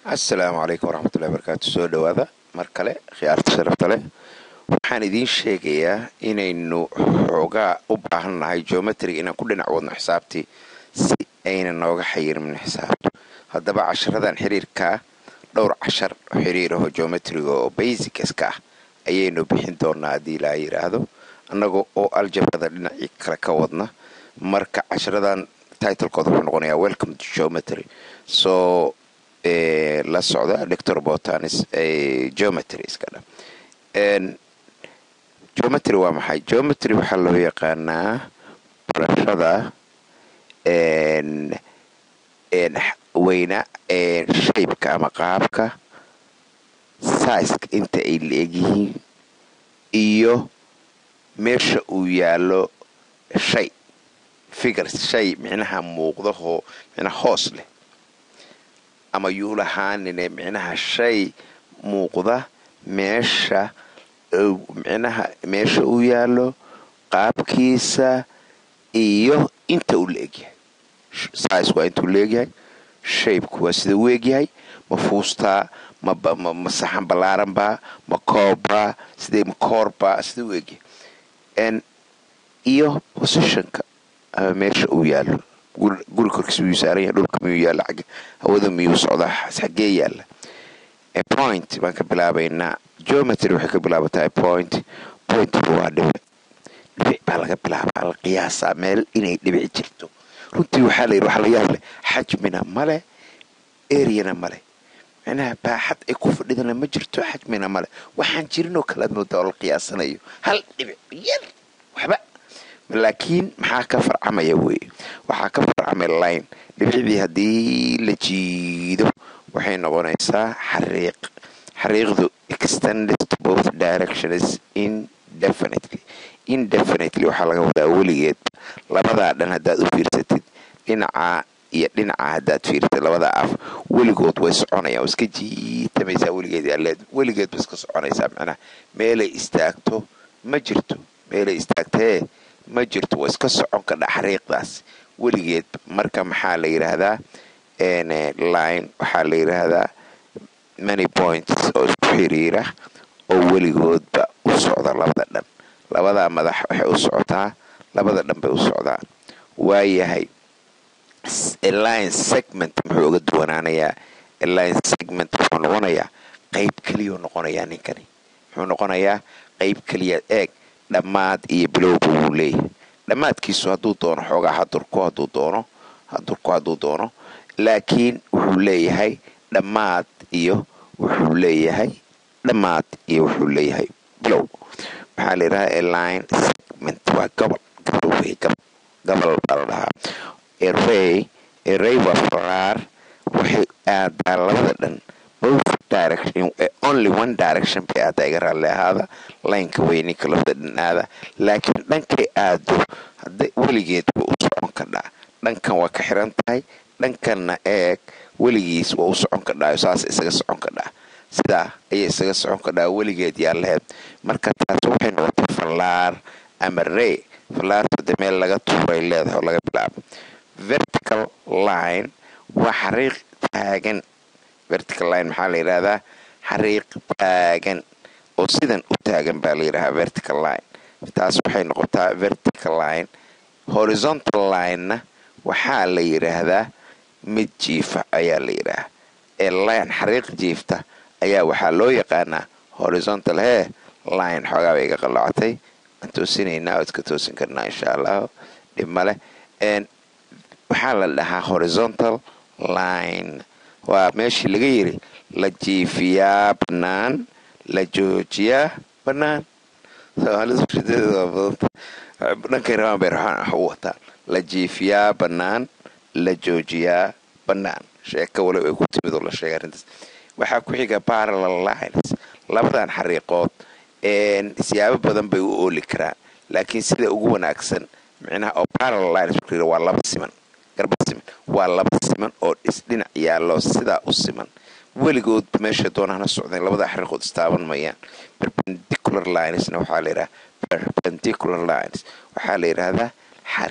asalaamu calaykum waraxmatullahi barakaatu soo dhowaada mar kale khiyaarta sharafta leh waxaan idiin sheegayaa inaynu xoogaa u baahan nahay geometrig inaan ku dhinac wadno xisaabtii si ayna nooga xayirmin xisaabtu haddaba casharadan xiriirkaa dhowr cashar xiriir aho geometriga oo basicaska ah ayaynu bixin doonaa haddii ilaa yidhaahdo annagoo oo aljabrada dhinacii kale ka wadna marka casharadan titlekooda wuxuu noqonayaa welcome to geometry soo la socda doctor botanis geometry iska dha geometry waa maxay geometry waxaa loo yaqaanaa barashada weyna shaybka ama qaabka saiska inta ay la-egyihiin iyo meesha uu yaallo shay figures shay micnaha muuqdahoo micnaha hoos leh ama yuu lahaanine micnaha shay muuqda meesha micnaha meesha uu yaallo qaabkiisa iyo inta uu la egyahay saice waa intuu laegyahay shaybku waa sida uu egyahay ma fuustaa ma saxan ballaaranbaa ma koobbaa sidee ma koorbaa sida uu egyahay iyo positionka ama meesha uu yaallo guri korkiisa miyuu saaran yahay dhulka miyuu yaalla xagge hawada miyuu socdaa xaggee yaalla point baan ka bilaabaynaa geometry waxay ka bilaabataa point pointiga waa dhibic dhibic baa laga bilaabaa la qiyaasaa meel inay dhibic jirto runtii waxaa la yidhi waxa la yaab leh xajmina male eryana male micnaha baaxad ay ku fadhidana ma jirto xajmina male waxaan jirinoo kale aad moodaa oo la qiyaasanayo hal dhibic yar waxba laakiin maxaa ka farcamaya weye waxaa ka farcamaya line dhibicdii haddii la jiido waxay noqonaysaa xariiq xariiqdu extended to both directions indefinitely indefinitely waxaa laga wadaa weligeed labadaa dhan haddaad u fiirsatid dhinacaa iyo dhinaca haddaad fiirsatid labadaa af weligood way soconayaan iska jiitamaysaa weligeed yaaleed weligeed ba iska soconaysaa macnaha meelay istaagto ma jirto meelay istaagtee ma jirto waa iska socon kadha xariiqdaas weligeed marka maxaa la yidhaahdaa line waxaa la yidhaahdaa many points oo isku xiriira oo weligoodba u socda labada dhan labadaa madax waxay u socotaa labada dhan bay u socdaan waayahay line segment muxuu uga duwanaanayaa line segment wuxuu noqonayaa qeyb keliyau noqonayaa ninkani muxuu noqonayaa qeyb keliya eeg dhammaad iyo bilowba wuu leeyahay dhammaadkiisu hadduu doono xoogaa hadurku hadduu doono hadurku hadduu doono laakiin wuxuu leeyahay dhammaad iyo wuxuu leeyahay dhammaad iyo wuxuu leeyahay bilow maxaa la yidhahaa line segment waa gobol gobol wey gobol baa la dhahaa erey erey waa faraar waxay aadaa labada dhan both direction only one direction bay aadaa iga raalli ahaada laynka weyninka labada dhan aada laakiin dhankay aado hadda weligeedba u socon kadhaa dhankan waa ka xiran tahay dhankanna eeg weligiis waa u socon kadhaayo saas isaga socon kadhaa sidaa ayay isaga socon kadhaa weligeed yaa laheyd marka taas waxay noqotay fallaar ama rey fallaarta de meel laga tuuray leedahay oo laga bilaabo vertical line waa xariiq taagan vertical line maxaa la yidhahdaa xariiq taagan oo sidan u taagan baa la yidhahaa vertical line taas waxay noqotaa vertical line horizontal linena waxaa la yidhaahdaa mid jiifa ayaa la yidhaahaa ee line xariiq jiifta ayaa waxaa loo yaqaanaa horizontal hee line xoogaa bay iga qallacatay aan toosinaynaa oo iska toosin karnaa insha allahu dhib male waxaa la dhahaa horizontal line waa meeshii laga yiri la jiifiyaa bannaan la joojiyaa bannaan dhankay rabaan bay raxaan wax u wataan la jiifiyaa bannaan la joojiyaa bannaan sheeko waliba ay ku timid oo la sheegay arrintaas waxaa ku xiga parallel lines labadan xariiqood siyaabo badan bay u ooli karaan laakiin sida ugu wanaagsan micnaha oo parallel lines waa laba siman garba siman waa laba siman oo isdhinac yaallo sidaa u siman weligood meesha doonahana socdeen labada xariiqood istaaban mayaan perpendicular linesna waxaa la yidhaha perpendicular lines waxaa la yidhaahdaa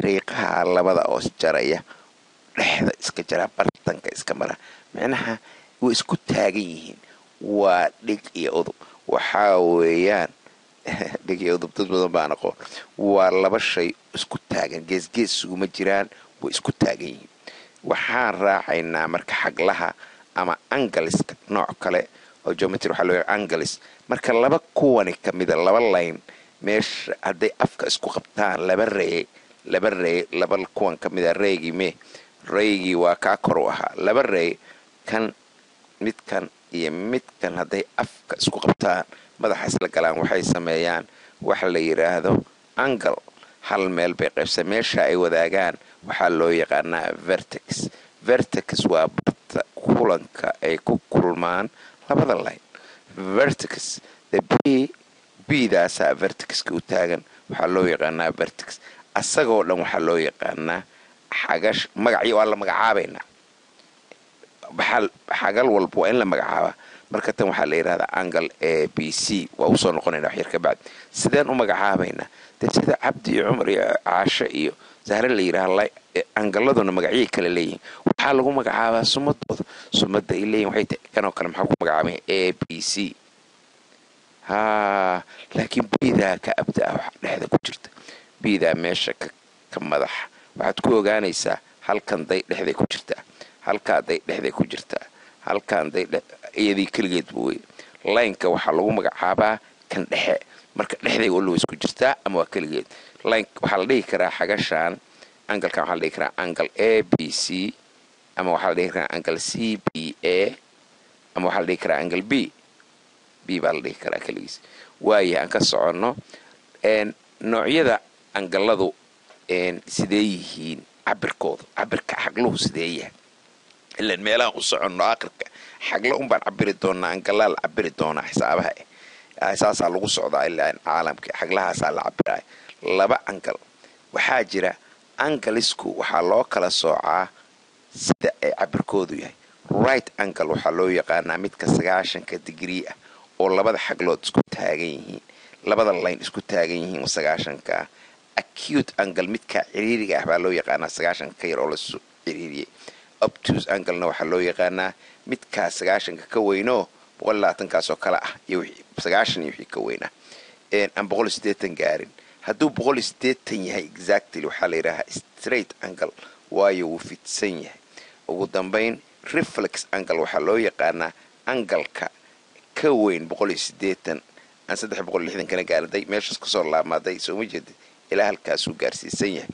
xariiqaha labada oo isjaraya dhexda iska jara bartanka iska mara micnaha way isku taagan yihiin waa dhig iyo udub waxaa weeyaan dhig iyo udub dad badan baan aqoon waa laba shay isku taagan geesgees suguma jiraan way isku taagan yihiin waxaan raacaynaa marka xaglaha ama angaliska nooc kale oo geometry waxaa loo angalis marka laba kuwani ka mida laba layn meesha hadday afka isku qabtaan laba reye laba reye laba kuwan ka mida reygii mee reygii waa kaa kor u ahaa laba reye kan midkan iyo midkan hadday afka isku qabtaan madaxa isla galaan waxay sameeyaan waxa la yidhaahdo angal hal meel bay qaybsa meesha ay wadaagaan waxaa loo yaqaanaa vertex vertex waa barta kulanka ay ku kulmaan labada line vertex the b bdaasaa vertexka u taagan waxaa loo yaqaanaa vertex asagoo dhan waxaa loo yaqaanaa xagash magacyo waa la magacaabaynaa xagal walba waa in la magacaabaa marka tan waxaa la yidhahdaa angle a b c waa usoo noqonayna waxyar ka bacdi sideen u magacaabaynaa dee sida cabdi iyo cumar iyo caasho iyo sahre la yidhaha angaladuna magacyay kale leeyihiin waxaa lagu magacaabaa sumadooda sumada ay leeyihin waxay tahay kanoo kale maxaa ku magacaabaya a b c ha laakiin biidaa ka abda ah waxa dhexda ku jirta biidaa meesha ka madaxa waxaad ku ogaanaysaa halkan day dhexday ku jirtaa halkaa day dhexday ku jirtaa halkaan day iyadii keligeedba wey laynka waxaa lagu magacaabaa kan dhexe marka dhexday waliba isku jirtaa ama waa keligeed lyn waxaa la dhihi karaa xagashaan angalkan waxaa la dhihi karaa angle a b c ama waxaa la dhihi karaa angle c b a ama waxaa la dhihi karaa angle b b baa la dhihi karaa keligiis waaya aan ka soconno noocyada angaladu sidee yihiin cabirkooda cabirka xagluhu sidee yahay ilan meelahaan u soconno aakhirka xagla unbaan cabiri doonaa angalaa la cabiri doonaa xisaabaha eh saasaa lagu socdaa ilaa caalamka xaglahaasaa la cabiraya laba angal waxaa jira angalisku waxaa loo kala soocaa sida ay cabirkoodu yahay right angle waxaa loo yaqaanaa midka sagaashanka digrii ah oo labada xaglood isku taagan yihiin labada layn isku taagan yihiin sagaashankaa acute angle midka ciriiriga ah baa loo yaqaanaa sagaashanka ka yar oo lasu ciriiriyey optus anglena waxaa loo yaqaanaa midkaa sagaashanka ka weynoo boqol labaatankaasoo kale ah iyo sagaashan iyo wixii ka weynaa aan boqol iyo siddeetan gaarin hadduu boqol iyo siddeetan yahay exactly waxaa la yidhaahaa straight angle waayo wuu fidsan yahay ugu dambayn reflex angle waxaa loo yaqaanaa angalka ka weyn boqol iyo siddeetan aan saddex boqol iyo lixdan kana gaariday meeshaas kasoo laabmaaday sooma jeedid ilaa halkaasuu gaarsiisan yahay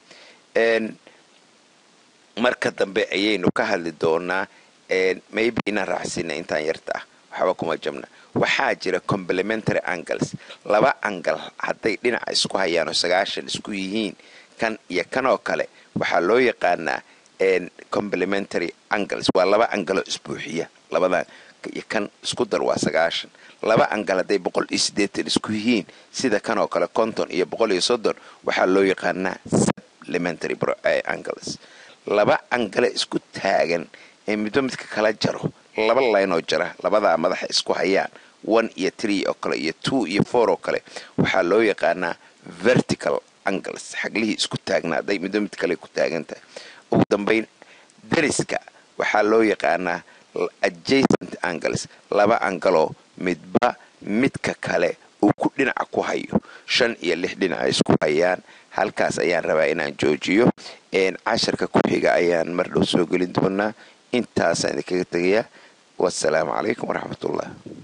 marka dambe ayaynu ka hadli doonaa maybe inaan raacsina intaan yarta ah waxba kuma jabna waxaa jira complementary angles laba angal hadday dhinaca isku hayaan oo sagaashan isku yihiin kan iyo kanoo kale waxaa loo yaqaanaa complementary angles waa laba angalo isbuuxiya labadan iyo kan isku dar waa sagaashan laba angal hadday boqol iyo siddeetan isku yihiin sida kanoo kale konton iyo boqol iyo soddon waxaa loo yaqaanaa supplementary angles laba angale isku taagan ee midba midka kala jaro laba laynoo jara labadaa madaxa isku hayaan one iyo tree oo kale iyo two iyo four oo kale waxaa loo yaqaanaa vertical angles xaglihii isku taagnaa hadday midba mid kale ku taagan tahay ugu dambayn dariska waxaa loo yaqaanaa adjacent angles laba angaloo midba midka kale uu ku dhinaca ku hayo shan iyo lix dhinaca isku hayaan halkaas ayaan rabaa inaan joojiyo casharka ku xiga ayaan mar dhow soo gelin doonaa intaasaan idinkaga tegayaa wasalaamu calaykum waraxmatullah